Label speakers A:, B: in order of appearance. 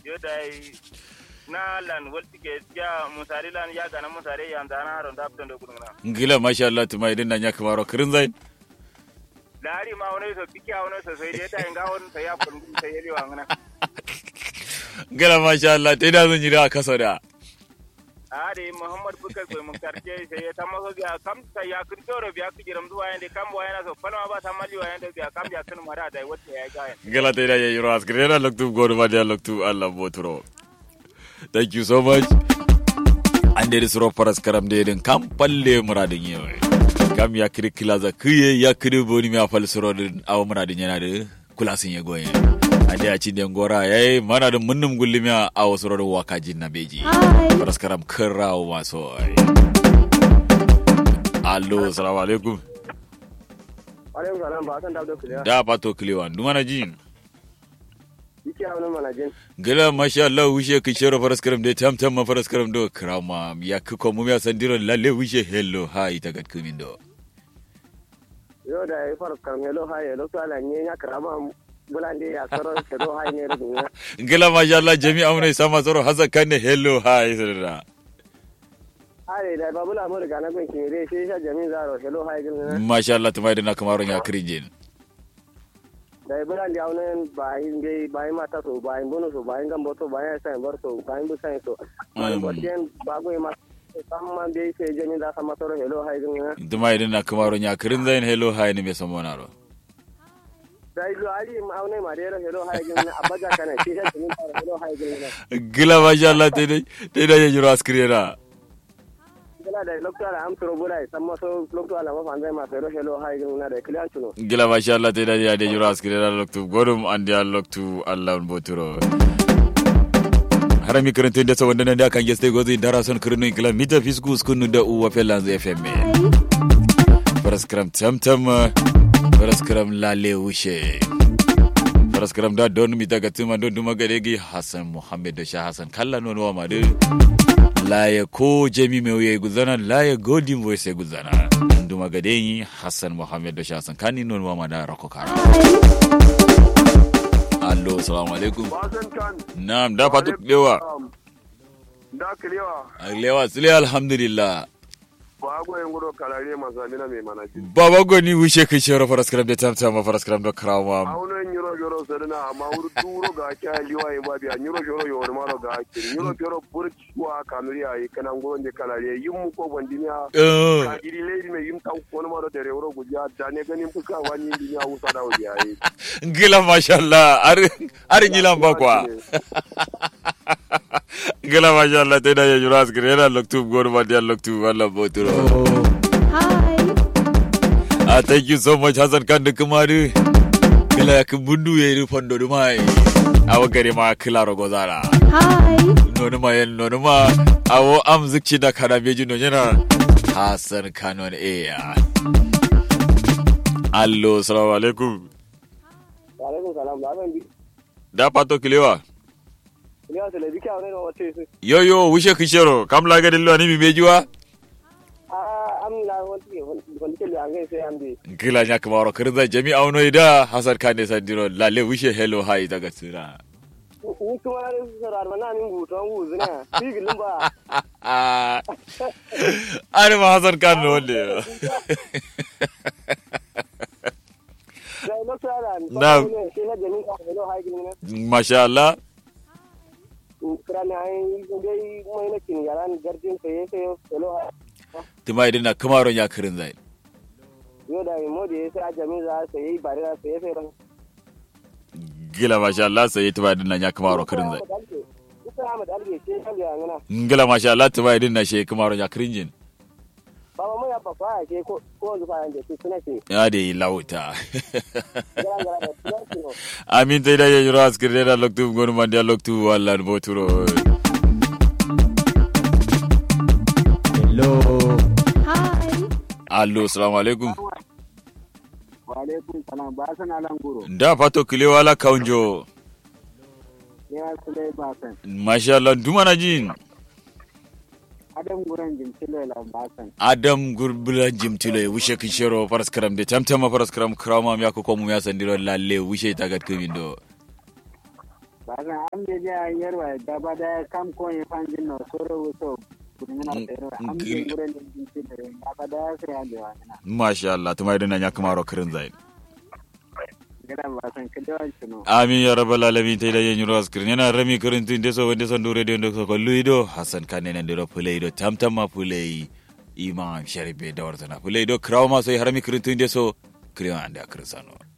A: yo dai na lan walti ke ya musari lan ya gana musari ya ndana haron da abton da gudungna
B: ngila masha Allah tuma idan nan ya kamaro kirin zain
A: dari ma wani so biki a wani so sai dai ta inga wani sai ya kun sai ya liwa ngana
B: ngila masha Allah te da zan jira kaso da
A: ade muhammad bukar ko mun karje sai ya tamma so biya kam sai ya kun toro biya ku jiram duwa yande kam wa yana so falma ba ta malli wa yande biya kam ya kun mara dai wacce ya ga
B: ngila te da ya yiro askire na loktu godo ma dia loktu Allah boturo thank you so much an da suro faras karam da yadin kam palle muradin yau kam ya kiri kilaza kiye ya kiri boni mi afal suro din awa muradin yana da kulasin ya goyen a da ci den gora yayi mana da munnum gullimi a awa suro da wakajin na beji faras karam kirrawo maso allo assalamu alaikum
C: alaikum salam ba san dabdo kiliya
B: da pato kiliwa dumana jin
C: yake a wani manajin
B: gila masha Allah wishe ki shero faras karam de tam tam ma faras karam do krama ya ki ko mu ya sandiro lalle wishe hello hi ta gat kumin do
C: yau da ya fara karmelo ha ya lokta la nye ya karama bulande ya soro kero ha ne da dunya
B: gila masha Allah jami'a mun sama soro hasa kanne hello hi sirra
C: are da babula mu daga na gun kire sai sha jami'in zaro kero ha gilna
B: masha Allah tumai da na kamaron ya kirinjin
C: da bulande ya wani bayin dai bayin mata so bayin bono so bayin gambo so bayin sai bar so bayin bu sai so
B: Mm.
C: bayin bago ma samma dai sai jami'in da sama soro kero ha gilna
B: tumai da na kamaron ya kirin zain hello hi ne me samona ro
C: da ilu ali ma wani ma dai kero ha gilna abaja kana sai sha jami'in zaro kero ha gilna
B: gila masha Allah te dai te da ya jiro askirera
C: gila da lokta la am soro bulai samma so lokta la ma fanzai ma soro kero ha gilna da kiliyan tuno
B: gila masha Allah te da ya de jiro askirera loktu godum andi ya loktu Allah boturo harami karantun da sawan nan da kan geste gozi dara son kirinu kila mita fisku skunu da uwa felan fm paraskram tamtam paraskram lale wushe paraskram da don mita gatuma don duma gadegi hasan muhammad da sha hasan kalla non wa madu laye ko jami mai wuya guzana laye godin voice ya guzana duma gadegi hasan muhammad da sha hasan kani non wa mada rako kara allo assalamu alaikum
C: Wasan kan
B: Naam, da fatu lewa.
C: da kilewa
B: Lewa sile alhamdulillah.
C: ba goyen gudo kalare mazamina mai manaji
B: Baba goni wishe kai shero faras kram da tamta ma faras kram da krawa.
C: aunan nyuro yoro sadana amma wuri duro ga kya liwa yin babi a nyuro yoro yoro maro ga ake nyuro yoro burki wa kanuri ayi kanan gurin de kalare yin mu ko bandimiya
B: Eh,
C: ka iri lady mai yin ta wani maro da rewuro gujiya da ne ganin fuska wani yin duniya wusa da wuya yi
B: Gila mashallah, ar ar gilan ba kwa. Gila mashallah te da ya jura askire na loktu gor ba dia loktu wala boturo. Ah, thank you so much Hassan kan da kumari. Gila ya kubundu ya iri fondo dumai. Awa gari ma kila rogo zara. nonuma yen nonuma awo am zikci da kana beji no yana hasan kanon eya allo salamu alaikum
C: alaikum salam da zan bi
B: da pato kilewa
C: kilewa tele bi kya wani wata su
B: yo yo wushe kishero kam la gadin lo ni mi bejiwa
C: a amina wani wani ke liya ngai sai an bi
B: kila nya kamaro kirza jami auno ida hasan kane sandiro lalle wushe hello hi daga tsira
C: ni kuma na su sarar mana min guton wuzuna sigilin ba
B: Ari ma hasan kan no wonde
C: da lokta la
B: Na'am.
C: sai na jami'in ka hello ha gilna
B: masha Allah
C: kirani ai dai mai na kin yaran gardin sai sai hello ha
B: tuma idin na kamaro nya kirin zai
C: yo da mo da sai a jami'in za sai yi bare da sai sai ran
B: gila masha Allah sai tuma idin na nya kamaro kirin zai
C: Isa Ahmad Alge ce kan ga ngana
B: ngila masha Allah tuma idin na she kamaro nya kirin jin
C: baba mu ya ba fa ke ko ko zuwa yanda su suna ce
B: ya de lauta
C: garan garan da su ne
B: amin tay da ye jura askirde da loktu gonu mandi a loktu walla no boturo
D: Hello.
B: allo assalamu alaikum
C: wa alaikum salam ba san alan guro
B: da fato kile wala kaunjo
C: ya sule ba san
B: masha Allah duma na jin
C: adam guran jin tilo la ba san
B: adam gurbula jimtile wishe kishero paraskaram de tamtama paraskaram krama mi ko komu ya sandiro lalle wishe tagat kumindo
C: ba
D: Asa am de ja yerwa gaba da kam ko e fanjin no soro wuto kurmina
B: Mm,
D: tero am
B: gil-
D: de gure ni jinti de gaba da sai ande wa na
B: masha Allah tuma idan ya kamaro kirin zai
D: gada ba san kida chuno
B: amin ya rabbal alamin tay da yenyu ros kirin yana rami kirin tun deso wande son dure de ndo ko luido hasan kanen ande ro puleido tamtama pulei imam sharibe da wartana puleido kraw ma sai harami kirin tun deso kirin ande akirin sano